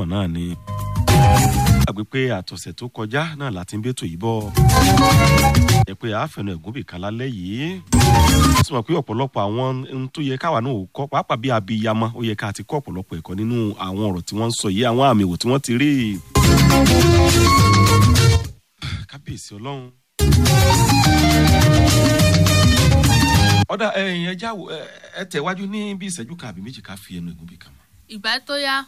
kan náà ni. àgbẹ̀ pé àtọ̀sẹ̀ tó kọjá náà láti ń bẹ́tò yìí bọ̀. ẹ pé àáfẹ̀nu ẹ̀gún bìkan lálẹ́ yìí. ó sì mọ̀ pé ọ̀pọ̀lọpọ̀ àwọn ohun tó yẹ káwa náà ò kọ́ pàápàá bí abiyamọ ó yẹ ká ti kọ́ ọ̀pọ̀lọpọ̀ ẹ̀kọ́ nínú àwọn ọ̀rọ̀ tí wọ́n ń sọ yìí àwọn àmì ìwò tí wọ́n ti rí. kábíyèsí ọlọ́run ọ̀dà ẹ̀yìn ẹja ẹ tẹ̀wájú ní bí ìṣẹ́jú kan àbí méjì ká fi ẹnu ẹ̀gún bí kan mọ́. ìgbà tó yá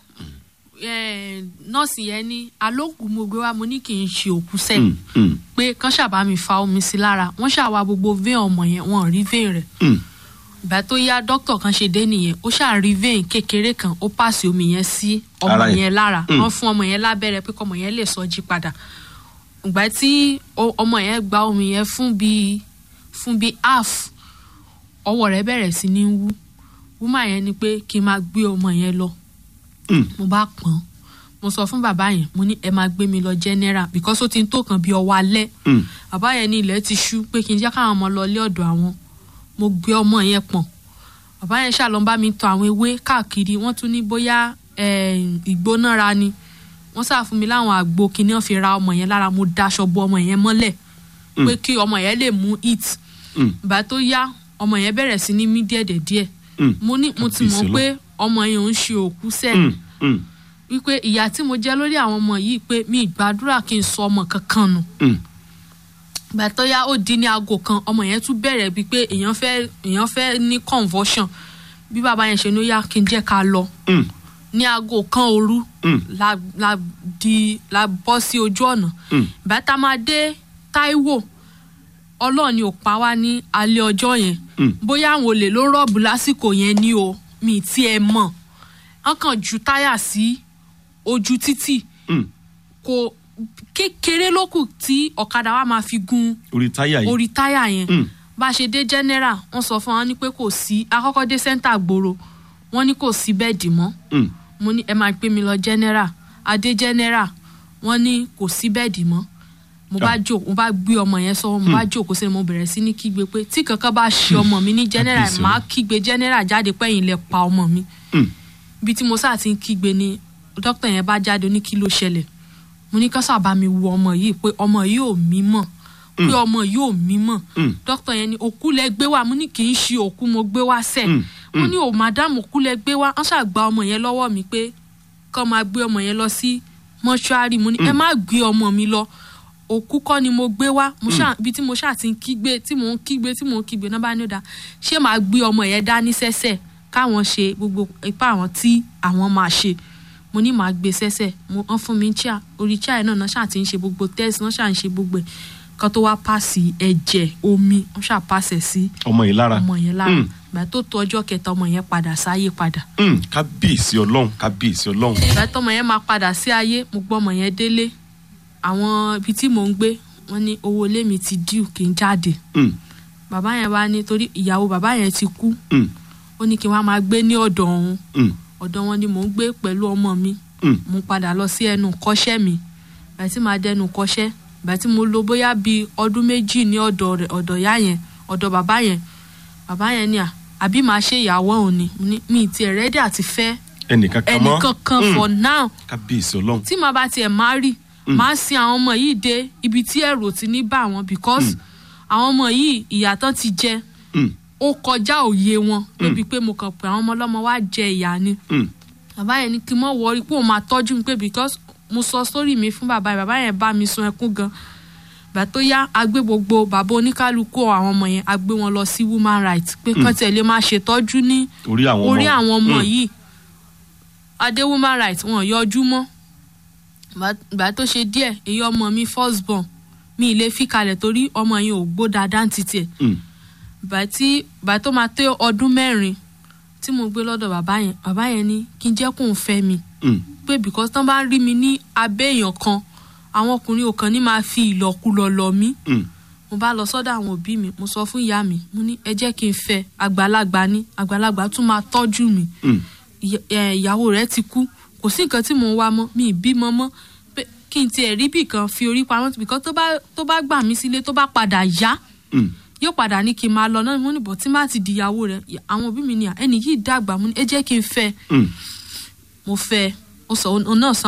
nọ́ọ̀sì yẹn ní alóògùn mo gbé wá mo ní kì í ṣe òkú sẹ́yìn pé kán ṣàbá mi fa omi sí lára wọ́n ṣàwa gbogbo vein ọmọ yẹn wọ́n rí vein rẹ̀ ìgbà tó yá dókítà kan ṣe dé nìyẹn ó ṣàrí vein kékeré kan ó pàṣẹ omi yẹn sí ọmọ Ara yẹn. yẹn lára wọ́n fún ọmọ yẹn lábẹ́rẹ́ pé kọ́mọ yẹn lè sọ jí padà ìgbà tí o- ọmọ yẹn gba omi yẹn fún bíi fún bíi half ọwọ́ rẹ̀ bẹ̀rẹ̀ sí ní wú wúmà yẹn ni pé kí n máa gbé ọmọ yẹn lọ mo bá pọ́n mo sọ fún bàbá yẹn mo ní ẹ máa gbé mi lọ general because ó ti ń tó kan bí ọwọ́ alẹ́ bàbá yẹn ní ilẹ̀ ti ṣú pé kí n jẹ́ káwọn ọmọ lọ ilé ọ̀dọ̀ àwọn mo gbé ọmọ yẹn pọ̀n bàbá yẹn ṣàlọ́ ń bá mi tọ àwọn ewé káàkiri wọ́n tún ní bóyá eh, ìgbónára ni wọ́n sá fún mi láwọn àgbo kíní wọ́n fi ra ọmọ yẹn lára mo daṣọ bo ọmọ yẹn mọ́lẹ̀ pé kí ọmọ yẹn lè mú it ìgbà tó yá ọmọ yẹn bẹ̀rẹ̀ sí ní mí díẹ̀díẹ̀ mo ní mo ti mọ̀ Kábíyèsí pé ọmọ yẹn ò ń ṣe òkú sẹ́ẹ̀ wípé ìyá tí mo jẹ́ lórí àwọn ọmọ yìí pé mi ìgbàdúrà kí n sọ ọmọ kankan nù ìgbà tó yá ó di ní aago kan ọmọ yẹn tún bẹ̀rẹ̀ bíi pé èèyàn fẹ́ èèyàn fẹ́ ní convulsion bí bàbá yẹn ṣe ní ó yá kí n jẹ́ ká lọ ní aago kan òru la la di la bọ́ sí ojú ọ̀nà ìgbà tá a máa dé Táíwò ọlọ́run ni ò pa wá ní alẹ́ ọjọ́ yẹn bóyá àwọn olè ló rọ́ọ̀bù lásìkò yẹn ni o mi tí ẹ mọ̀ wọ́n kàn ju táyà sí ojú títì kò kékeré ló kù tí ọ̀kadà wa máa fi gun orí táyà yìí orí táyà yẹn bá a ṣe dé general wọ́n sọ fún wa ní pé kò sí akọ́kọ́ dé center gbòòrò wọ́n ní kò sí bẹ́ẹ̀dì mọ́ Mm. mo ní ẹ máa gbé mi lọ general adé general wọ́n ní kò sí bẹ́ẹ̀dì mọ́ mo bá jò mo bá gbé ọmọ yẹn sọ mo bá jókòó sí ni mo bẹ̀rẹ̀ sí ní kígbe pé tí kankan bá ṣe ọmọ mi ní general Kábíyèsí màá kígbe general jáde pẹ́yìn lẹ pa ọmọ mi Mm. ibi tí mo sáà ti ń kígbe ni dókítà yẹn bá jáde ó ní kí ló ṣẹlẹ̀ mo ní kán sábà mi wo ọmọ yìí pé ọmọ yìí ò mí mọ̀ pé ọmọ yìí ò mí mọ̀ dókítà yẹn ní òkú lẹ gbé wá mo ní kì í ṣe òkú mo gbé wá sẹ̀ mo ní ò madam òkú lẹ gbé wá wọ́n ṣàgbà ọmọ yẹn lọ́wọ́ mi pé kán máa gbé ọmọ yẹn lọ sí mọ́ṣúárì mo ní ẹ má gbé ọmọ mi lọ òkú kọ́ ni mo gbé wá mo ṣáà ibi tí mo ṣáà ti ń kígbe tí mò ń kígbe tí mò ń kígbe náà bá ní ó dáa ṣé màá gbé ọmọ yẹn dání sẹ́sẹ̀ káwọn ṣe gbogbo ipá àwọn tí àwọn máa ṣe mo ní màá gbé sẹ́sẹ̀ mo wọ́n fún mi chair orí chair náà náà ṣáà ti ń ṣe gbogbo test náà ṣáà ń ṣe gbogbo ẹ̀ kan tó wá pàṣẹ ẹ̀jẹ̀ omi wọ́n ṣáà pàṣẹ sí ọmọ yìí lára ọmọ yẹn lára Mm. ìgbà tó tó ọjọ́ kẹta ọmọ yẹn padà sáyé padà Mm. kábíyèsí ọlọ́run kábíyèsí ọlọ́run ìgbà tọmọ yẹn máa padà sí ayé mo gbọ́ ọmọ yẹn délé àwọn ibi tí mò ń gbé wọ́n ní owó ilé mi ti díù kí n jáde Mm. bàbá yẹn wá ní torí ìyàwó bàbá yẹn ti kú Mm. ó ní kí n wá máa gbé ní ọ̀dọ̀ òun Mm. ọ̀dọ̀ wọn ni mò ń gbé pẹ̀lú ọmọ mi Mm. mo padà lọ sí ẹnu kọ́ṣẹ́ mi ìgbà tí màá dẹnu kọ́ṣẹ́ ìgbà tí mo lò bóyá bíi ọdún méjì ní ọ̀dọ̀ rẹ̀ ọ̀dọ̀ ìyá yẹn ọ̀dọ̀ bàbá yẹn bàbá yẹn ni à àbí màá ṣe ìyàwó òun ni Mo ní, mi ì tiẹ̀ rẹ́dí àti fẹ́ ẹnìkan kan mọ́ ẹnìkankan Mm. for now kábíyèsí ọlọ́run tí màá bá tiẹ̀ máa rí màá sin àwọn ọmọ yìí dé ibi tí ẹ̀rù ò ti ní bá wọn because àwọn ọmọ yìí ìyà tán ti jẹ Mm. ó kọjá òye wọn débi pé mo kàn pé àwọn ọmọ ọlọ́mọ wá jẹ ìyà ni Mm. bàbá yẹn ní kí n mọ̀ wọrí pé òun máa tọ́jú mi pé because mo sọ sórí mi fún bàbá yẹn bàbá yẹn bá mi sun ẹkún gan gbà tó yá a gbé gbogbo bàbá oníkálukú àwọn ọmọ yẹn a gbé wọn lọ sí woman rights pé kán tiẹ̀ lè máa ṣètọ́jú ní orí àwọn ọmọ orí àwọn ọmọ Mm. yìí adé woman rights wọn yọjú mọ́ Gbà- gbà tó ṣe díẹ̀ èyí ọmọ mi first born mi ì lè fi kalẹ̀ torí ọmọ yẹn ò gbó dáadáa ní títì ẹ̀ Mm. gbà tí gbà tó máa tó ọdún mẹ́rin tí mo gbé lọ́dọ̀ bàbá yẹn bàbá yẹn ní kí n jẹ́ kóun fẹ́ mi Mm. pé because tán bá ń rí mi ní abẹ́ èèyàn kan àwọn ọkùnrin ò kàn ní máa fi ìlọkulọ lọ mí Mm. mo bá lọ sọ́dọ̀ àwọn òbí mi mo sọ fún ìyá mi mo ní ẹ jẹ́ kí n fẹ́ àgbàlagbà ní àgbàlagbà tún máa tọ́jú mi Mm. ìyá- ẹ, ìyàwó rẹ̀ ti kú kò sí nǹkan tí mò ń wá mọ́ mi ì bímọ mọ́ pé kí n tiẹ̀ rí bì kan fi orí pamọ́ because tó bá tó bá gbà mí sílé tó bá padà yá Mm. yóò padà ní kí n máa lọ náà mo ní bọ̀ tí má ti di ìyàwó rẹ̀ àwọn òbí mi ní à ẹnì yìí dàgbà mo ní ẹ jẹ́ kí n fẹ́ Mm. mo fẹ́ ó sọ òun náà sọ